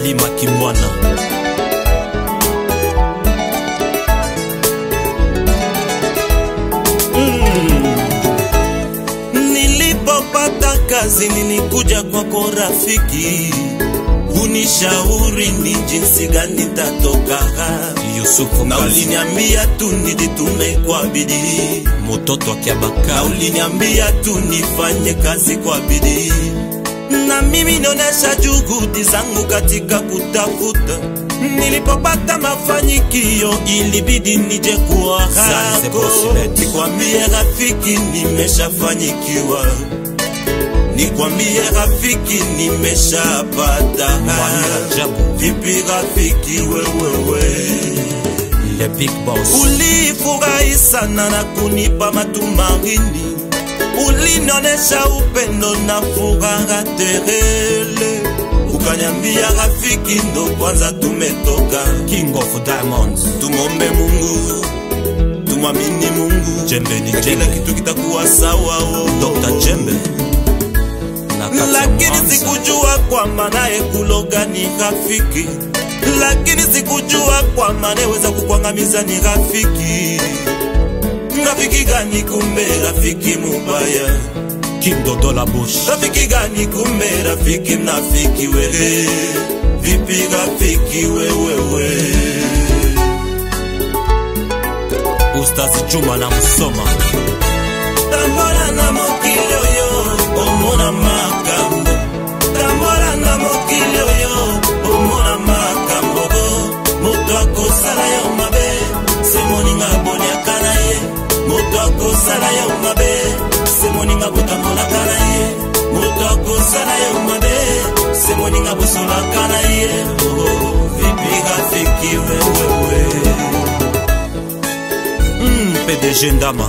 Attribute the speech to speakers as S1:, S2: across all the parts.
S1: Ali Makimwana
S2: Nilipopata kazi nilikuja kwako rafiki, unishauri ni jinsi gani tatoka,
S1: Yusufu
S2: na
S1: Kazi
S2: uliniambia tu nijitume kwa bidii,
S1: Mototo
S2: na
S1: Akiabaka
S2: uliniambia tu nifanye kazi kwa bidii, na mimi nionyesha juhudi zangu katika kutafuta. Nilipopata mafanikio ilibidi nije kuwa
S1: Zanzibar
S2: hako,
S1: Bosslet.
S2: nikwambie rafiki, nimeshafanyikiwa nikwambie rafiki, nimeshapata
S1: Mwani Rajabu
S2: vipi rafiki wewewe
S1: Le Big Boss
S2: ulifurahi sana na kunipa matumaini, ulinonesha upendo na furaha terele, ukanyambia rafiki, ndo kwanza tumetoka,
S1: King of Diamonds
S2: tumombe Mungu, tumwamini Mungu,
S1: Jembe ni
S2: na kila
S1: Jembe
S2: kitu kitakuwa sawa. oh.
S1: Dr. Jembe na kati ya
S2: lakini
S1: Mwanza.
S2: sikujua kwamba naye kuloga ni rafiki, lakini sikujua kwamba naweza kukwangamiza ni rafiki. Rafiki gani kumbe rafiki mubaya?
S1: King Dodola Bush
S2: Rafiki gani kumbe rafiki mnafiki wewe? Vipi rafiki wewewe?
S1: Ustazi Juma na Musoma
S2: Tambora na mokili oyo omona makambo Tambora na mokili oyo omona makambo moto akosala yo mabe se moninga aboniaka na ye moto akosala yo mabe se moninga botambolaka na ye moto akosala yo mabe se moninga bosolaka na ye Oh, vipi rafiki wewewe
S1: mm, PDG Ndama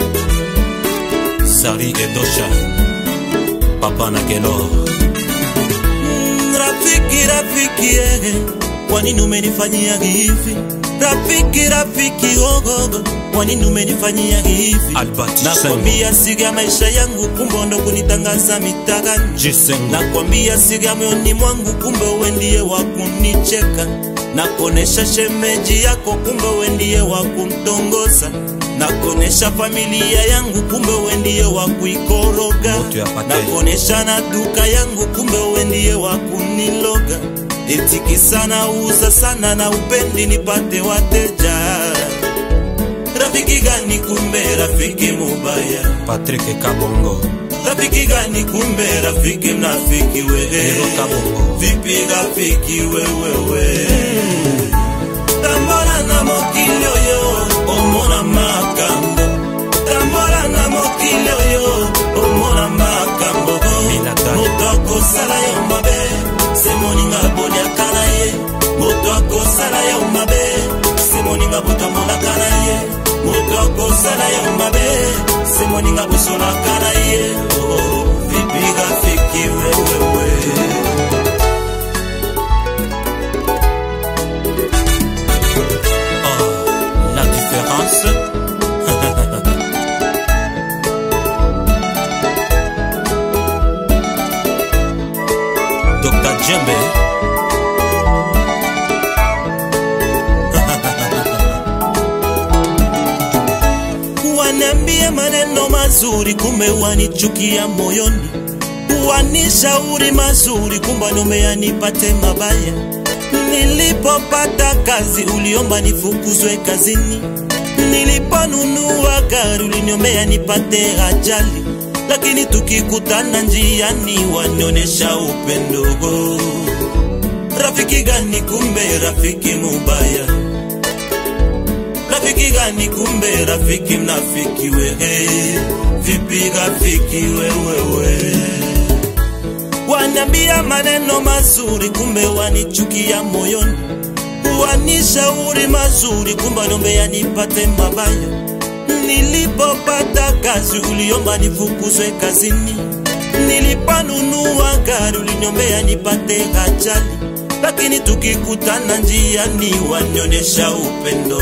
S1: Sari Edosha Papa na Kelor
S2: Mm, Rafiki, rafiki, eh, kwa nini umenifanyia hivi? Rafiki, rafiki, ogogo, kwa nini umenifanyia hivi?
S1: Albert Sengo
S2: Nakwambia siri ya maisha yangu, kumbe ndo kunitangaza mitagani.
S1: Jisengo
S2: Nakwambia siri ya moyoni mwangu, kumbe wewe ndiye wa kunicheka. Nakonesha shemeji yako, kumbe wewe ndiye wa kumtongoza. Nakonesha familia yangu, kumbe wewe ndiye wa kuikoroga.
S1: Moto ya Pateli.
S2: Nakonesha na duka yangu, kumbe wewe ndiye wa kuniloga. Etiki sana uza sana na upendi nipate wateja. Rafiki gani kumbe rafiki mubaya?
S1: Patrick Kabongo
S2: Rafiki gani kumbe rafiki mnafiki we
S1: Lero Kabongo
S2: Vipi rafiki wewewe Tambora na mokili oyo omona makambo Tambora na mokili oyo omona makambo
S1: Minata.
S2: Moto akosala yo mabe se moninga aboniaka na ye Moto akosala yo mabe se moninga botambolaka na ye Moto akosala yo mabe se moninga bosolaka na ye Oh, Vipi rafiki wewewe
S1: Ah, La différence Dr. Djembe
S2: Waniambie maneno mazuri, kumbe wanichukia moyoni. Wanishauri mazuri, kumbe nimeya nipate mabaya. Nilipopata kazi, uliomba nifukuzwe kazini. Niliponunua gari, uliniombea nipate ajali. Lakini tukikutana njiani, wanionesha upendo. Rafiki gani kumbe rafiki mubaya? Rafiki gani kumbe rafiki mnafiki wewe? Vipi rafiki wewewe? Waniambia maneno mazuri, kumbe wanichukia moyoni. Wanishauri mazuri, kumbe niombea nipate mabaya. Nilipopata kazi, uliomba nifukuzwe kazini. Niliponunua gari, uliniombea nipate ajali. Lakini tukikutana njiani, wanionyesha upendo.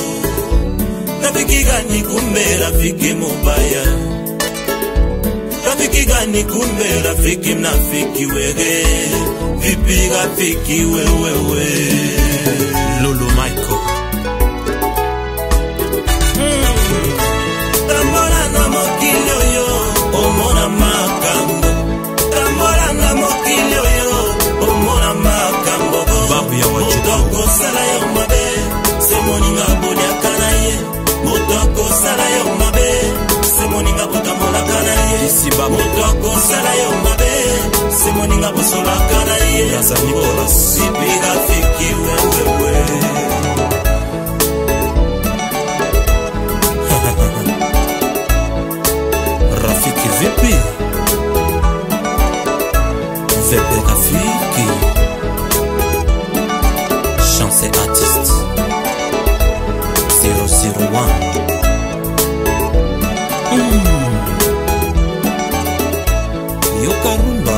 S2: Rafiki gani kumbe rafiki mubaya? rafiki gani kumbe rafiki mnafiki wewe vipi rafiki wewewe
S1: lulu michael
S2: tambola na mokili oyo omona makambo tambola na mokili oyo omona makambo
S1: Babu ya Wajuku.
S2: moto akosala yo mabe se moninga boniaka na ye moto akosala yo mabe se moninga botambolaka na ye
S1: Isi babu.
S2: moto akosala yo mabe se moninga bosolaka na ye
S1: Yaza Nicolas.
S2: sipi rafiki wewewe
S1: rafiki vipi vepe rafiki chance artist 001 mm. yokarumba